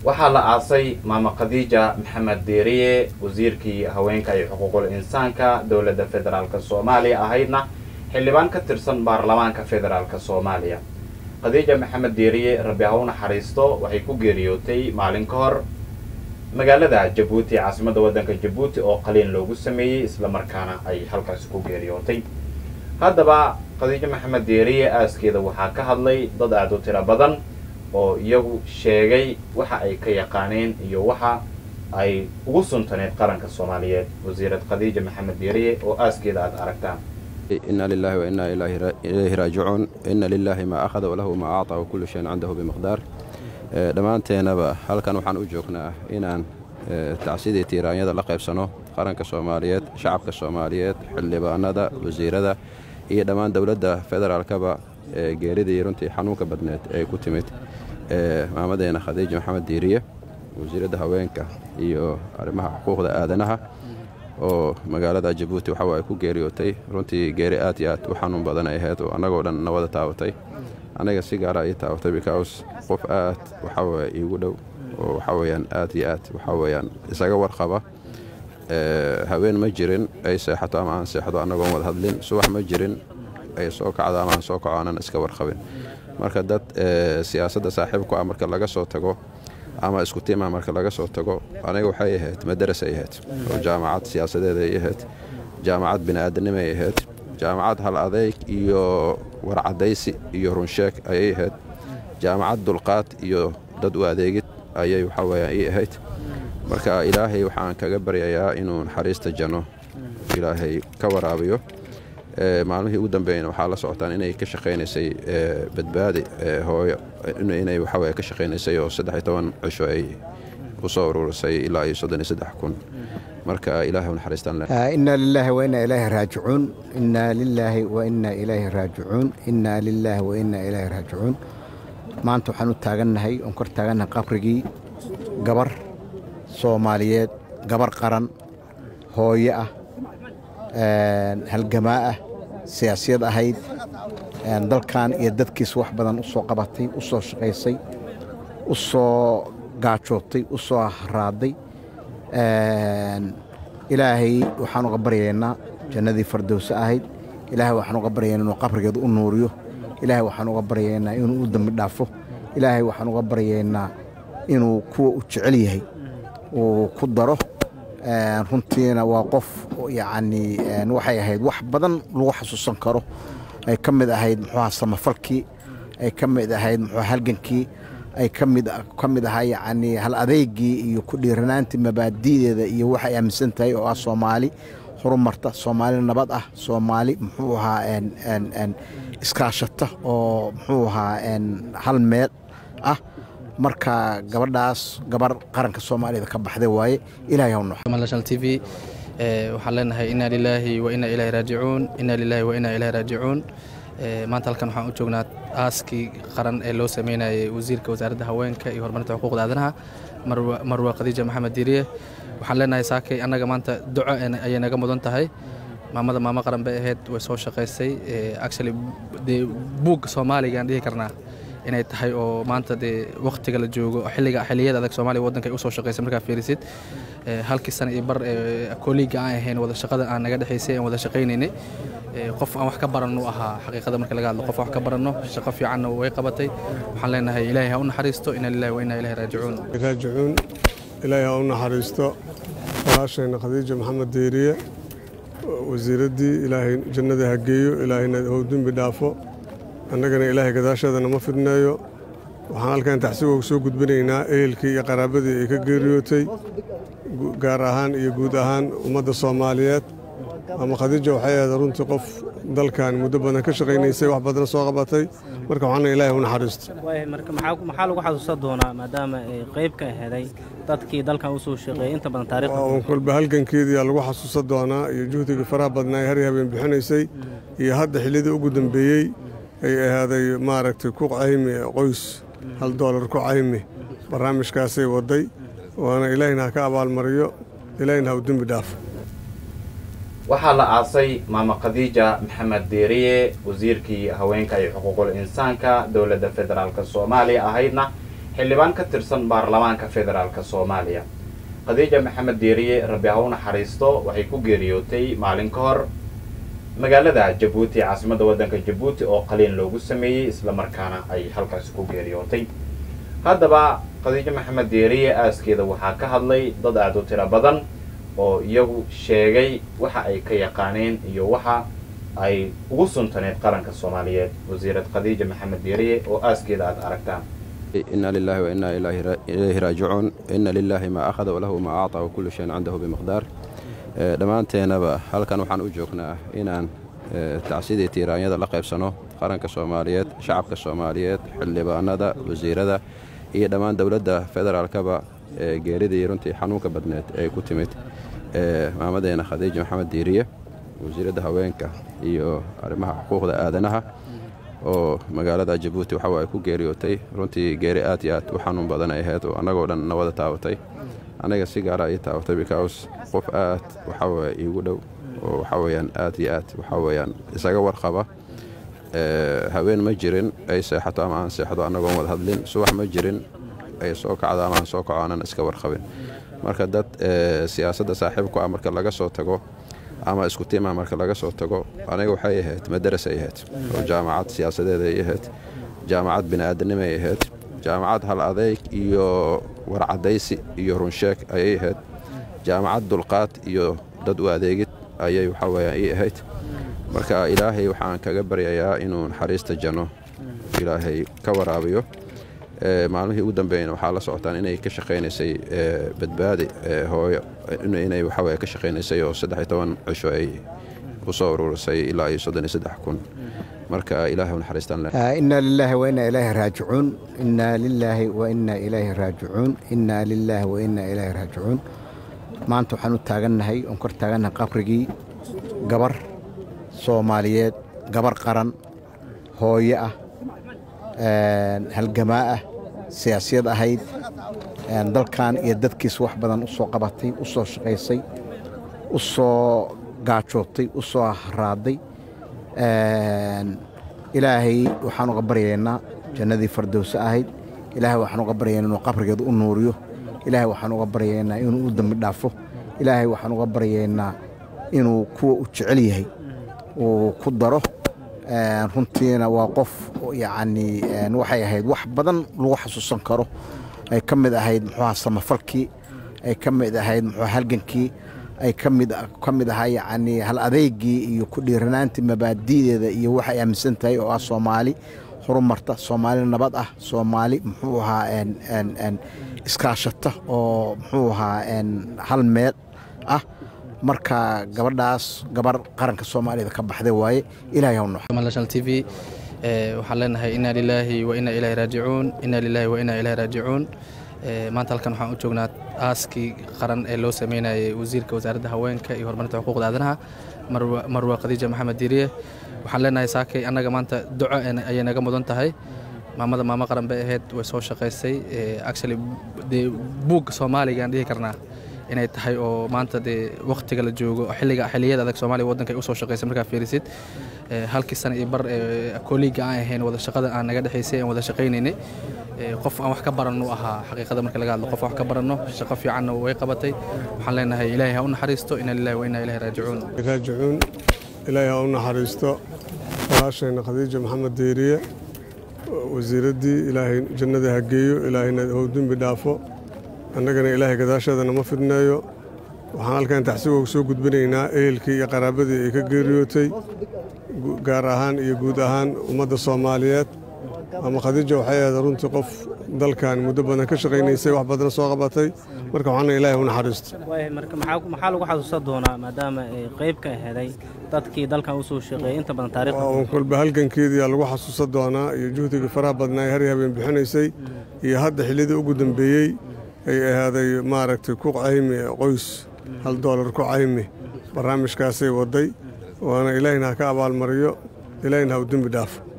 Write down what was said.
waxaa la aasay maama khadiija maxamed deeriye wasiirkii haweenka iyo xuquuqul insaanka dowladda federaalk soomaaliya ahaydna xildhibaan ka tirsan baarlamaanka federaalk soomaaliya khadiija maxamed deeriye rabbi ha u naxariisto waxay ku geeriyootay maalin ka hor magaalada jabuuti caasimadda waddanka jabuuti oo qaliin loogu sameeyey islamarkaana ay halkaasi ku geeriyootay haddaba khadiijo maxamed deeriye aaskeeda waxaa ka hadlay dad aada u tiro badan oo iyagu sheegay waxa ay ka yaqaaneen iyo waxa ay ugu suntaneed qaranka soomaaliyeed wasiirad khadiija maxamed deeriye oo aaskeeda aada aragtaan ina lilahi wa ina ilayhi raajicuun ina lilahi maa akhada walahu maa acطaa wakullu shayin cindahu bimiqdaar dhammaanteenaba halkan waxaan u joognaa inaan tacsidii tiiraanyada la qaybsano qaranka soomaaliyeed shacabka soomaaliyeed xildhibaanada wasiirada iyo dhammaan dowladda federaalkaba geeridii runtii xanuunka badneed ee ku timid maamadeena khadiija maxamed diiriye wasiiradda haweenka iyo arrimaha xuquuqda aadanaha oo magaalada jabuuti waxawa ay ku geeriyootay runtii geeri aad iyo aad u xanuun badan ay ahayd oo annagoo dhan nawada taabatay anaga si gaara ii taabatay bikaws qof aad waxaweye iigu dhow oo waxaweyaan aad iyo aad waxaweyaan isaga warqaba haween ma jirin ay seexato ama aan seexdo annagoon wada hadlin subax ma jirin ay soo kacdo ama aan soo kaco aanan iska warqabin marka dad siyaasadda saaxiibku ah marka laga soo tago ama isku tiima marka laga soo tago aniga waxay ahayd madaras ay ahayd oo jaamacad siyaasadeed ay ahayd jaamacad bini'aadanimo ay ahayd jaamacad hal adeyg iyo warcadaysi iyo runsheeg ayay ahayd jaamacad dulqaad iyo dad u adeegid ayay waxaweyaan ii ahayd marka ilaahay waxaan kaga baryayaa inuu naxariista janno ilaahay ka waraabiyo maalmihii ugu dambeeyana waxaa la socotaan inay ka shaqaynaysay badbaadi hooyo inay waxaweye ka shaqaynaysay oo saddex iyo toban cisho ay u soo ururisay ilaa iyo soddon iyo saddex kun marka ilaahay u naxariistaan inaa lilaahi wa inaa ilaahi raajicuun inaa lilaahi wa inaa ilaahi raajicuun inaa lilaahi wa inaa ilaahi raajicuun maanta waxaan u taagannahay oon kor taagannahay qabrigii gabar soomaaliyeed gabar qaran hooyo ah halgamaa ah siyaasiyad ahayd dalkan iyo dadkiisa wax badan u soo qabatay u soo shaqaysay u soo gaajootay u soo haraaday ilaahay waxaan uga baryaynaa jannadii fardowse ahayd ilaahay waxaan uga baryaynaa inuu qabrigeeda u nuuriyo ilaahay waxaan uga baryaynaa inuu u dembi dhaafo ilaahay waxaan uga baryaynaa inuu kuwa u jecel yahay uu ku daro runtiina waa qof yacni waxay ahayd wax badan lagu xasuusan karo ay ka mid ahayd muxuuha samafalkii ay ka mid ahayd muxuuha halgankii ay ka mid ka mid ahaa yacni hal adeygii iyo ku dhiiranaantii mabaadi'deeda iyo waxay aaminsan tahay oo ah soomaali horumarta soomaali nabad ah soomaali muxuu ahaa iskaashata oo muxuu ahaa hal meel ah marka gabadhaas gabar qaranka soomaaliyada ka baxday waaye ilahay haw national t v waxaan leenahay inaa lilaahi wa inaa ilaahi raajicuun inaa lilaahi wa inaa ilaahi raajicuun maanta halkan waxaan u joognaa aaskii qaran ee loo sameynayay wasiirka wasaaradda haweenka iyo horumarinta xuquuqda aadanaha marwa khadiija maxamed diiriye waxaan leenahay saakay annaga maanta duco ayay naga mudan tahay maamada maamo qaran bay ahayd way soo shaqaysay actually dee buugga soomaaliga aan dhihi karnaa inay tahay oo maanta dee wakhtiga la joogo xilliga xilliyada adag soomaaliya waddanka ay u soo shaqaysay markaa fiirisid halkii sana iyo bar kooliiga aan ahayn wada shaqada aan naga dhexaysay aan wada shaqaynaynay qof aan wax ka baranno ahaa xaqiiqada marka laga hadlo qof wax ka baranno shaqo fiicanna way qabatay waxaan leenahay ilaahay ha u naxariisto inaa lillahi wa inaa ilaahi raajicuun raajicuun ilaahay ha u naxariisto walaashayna khadiija maxamed deeriye wasiiraddii ilaahay jannada ha geeyo ilaahayna hou dembi dhaafo annagana ilaahay gadaasheedana ma fidneeyo waxaan halkan taxsiga soo gudbinaynaa ehelkii iyo qaraabadii ay ka geeriyootay gaar ahaan iyo guud ahaan ummadda soomaaliyeed ama khadiija waxay ahayd runtii qof dalkan muddo badan ka shaqaynaysay wax badan soo qabatay marka waxaana ilaahay u naxariisto maxaa lagu xasuusan doonaa maadaama ay qayb ka aheeday dadkii dalkan u soo shaqeeyey inta badan taariikhda kolba halgankeediyaa lagu xasuusan doonaa iyo juhdigii faraha badnaa ay har habeen bixinaysay iyo hadda xillidii ugu dambeeyey ay ahaaday maaragtay ku caymi qoys hal doolar ku caymi barnaamijkaasay waday waana ilaahina ha ka abaalmariyo ilaahina ha u dembi dhaafo waxaa la aasay maama khadiija maxamed deeriye wasiirkii haweenka iyo xuquuqul insaanka dowladda federaalk soomaaliya ahaydna xildhibaan ka tirsan baarlamaanka federaalk soomaaliya khadiija maxamed diiriye rabbi ha u naxariisto waxay ku geeriyootay maalin ka hor magaalada jabuuti caasimadda waddanka jabuuti oo qaliin loogu sameeyey islamarkaana ay halkaasi ku geeriyootay haddaba khadiijo maxamed diiriye aaskeeda waxaa ka hadlay dad aada u tiro badan oo iyagu sheegay waxa ay ka yaqaaneen iyo waxa ay ugu suntaneed qaranka soomaaliyeed wasiirad khadiija maxamed diiriye oo aaskeeda aada aragtaan إنا لله وإنا إليه راجعون إن لله ما أخذ وله ما أعطى وكل شيء عنده بمقدار dhammaanteenaba halkan waxaan u joognaa inaan tacsidii tiiraanyada la qaybsano qaranka soomaaliyeed shacabka soomaaliyeed xildhibaanada wasiirada iyo dhammaan dowladda federaalkaba geeridii runtii xanuunka badneed ee ku timid maamadeena khadiija maxamed diiriye wasiiradda haweenka iyo arrimaha xuquuqda aadanaha oo magaalada jabuuti waxa ay ku geeriyootay runtii geeri aad iyo aad u xanuun badan ay ahayd oo annagoo dhan na wada taabatay aniga si gaara ii taabatay because qof aad waxaweye iigu dhow oo waxaweyaan aad iyo aad waxaweyaan isaga warqaba haween ma jirin ay seexato ama aan seexdo annagoon wada hadlin subax ma jirin ay soo kacdo ama aan soo kaco aanan iska warqabin marka dad siyaasadda saaxiibku ah marka laga soo tago ama isku tiima marka laga soo tago aniga waxay ahayd madaras ay ahayd oo jaamacad siyaasadeed ay ahayd jaamacad bini'aadanimo ay ahayd jaamacad hal adeyg iyo warcadaysi iyo runsheeg ayay ahayd jaamacad dulqaad iyo dad u adeegid ayay waxaweyaan ii ahayd marka ilaahay waxaan kaga baryayaa inuu naxariista janno ilaahay ka waraabiyo maalmihii ugu dambeeyna waxaa la socotaan inay ka shaqaynaysay badbaadi hooyo inay waxaweye ka shaqaynaysay oo saddex iyo toban cisho ay u soo ururisay ilaa iyo soddon iyo saddex kun marka ilaahay u naxariistaan inaa lilaahi wa inaa ilaahi raajicuun inaa lilaahi wa inaa ilaahi raajicuun inaa lilaahi wa inaa ilaahi raajicuun maanta waxaan u taagannahay oon kor taagannahay qabrigii gabar soomaaliyeed gabar qaran hooyo ah halgamaa ah siyaasiyad ahayd dalkan iyo dadkiis wax badan u soo qabatay u soo shaqaysay u soo gaajootay u soo haraaday ilaahay waxaan uga baryaynaa jannadii fardowse ahayd ilaahay waxaan uga baryaynaa inuu qabrigeeda u nuuriyo ilaahay waxaan uga baryaynaa inuu u dembi dhaafo ilaahay waxaan uga baryaynaa inuu kuwa u jecel yahay uu ku daro runtiina waa qof yacni waxay ahayd wax badan lagu xasuusan karo ay ka mid ahayd muxuuha samafalkii ay ka mid ahayd muxuuha halgankii ay ka mid ka mid ahaa yacni hal adeygii iyo ku dhiiranaantii mabaadi'deeda iyo waxay aaminsan tahay oo ah soomaali horumarta soomaali nabad ah soomaali muxuu ahaa iskaashata oo muxuu ahaa hal meel ah marka gabadhaas gabar qaranka soomaaliyada ka baxday waaye ilahay haw nox national t v waxaan leenahay inaa lilaahi wa inaa ilaahi raajicuun inaa lilaahi wa inaa ilaahi raajicuun maanta halkan waxaan u joognaa aaskii qaran ee loo sameynayay wasiirka wasaaradda haweenka iyo horumarinta xuquuqda aadanaha marwa khadiija maxamed diiriye waxaan leenahay saakay annaga maanta duco ayay naga mudan tahay maamada maamo qaran bay ahayd way soo shaqaysay actually dee buugga soomaaliga aan dhihi karnaa inay tahay oo maanta dee wakhtiga la joogo xilliga xilliyada adag soomaaliya waddanka ay usoo shaqaysay markaa fiirisid halkii sana iyo bar kooliiga aan ahayn wada shaqada aan naga dhexaysay aan wada shaqaynaynay qof aan wax ka baranno ahaa xaqiiqada marka laga hadlo qof aan wax ka baranno shaqo fiicanna way qabatay waxaan leenahay ilaahay ha u naxariisto inaa lillahi wa inaa ilaahi raajicuun raajicuun ilaahay ha u naxariisto walaashayna khadiija maxamed diiriye wasiiraddii ilaahay jannada ha geeyo ilaahayna hou dembi dhaafo annagana ilaahay gadaasheedana ma fidneeyo waxaan halkan taxsiga soo gudbinaynaa ehelkii iyo qaraabadii ay ka geeriyootay gaar ahaan iyo guud ahaan ummadda soomaaliyeed ama khadiija waxay ahayd runtii qof dalkan muddo badan ka shaqaynaysay wax badan soo qabatay marka waxaana ilaahay u naxariisto marka maxaa lagu xasuusan doonaa maadaama ay qayb ka aheeday dadkii dalkan usoo shaqeeyay inta badan taariikhda waa kolba halgankeediyaa lagu xasuusan doonaa iyo juhdigii faraha badnaa ee har habeen bixinaysay iyo hadda xillidii ugu dambeeyey ay ahaaday maaragtay ku caymi qoys hal doolar ku caymi barnaamijkaasay waday waana ilaahina ha ka abaalmariyo ilaahina ha u dembi dhaafo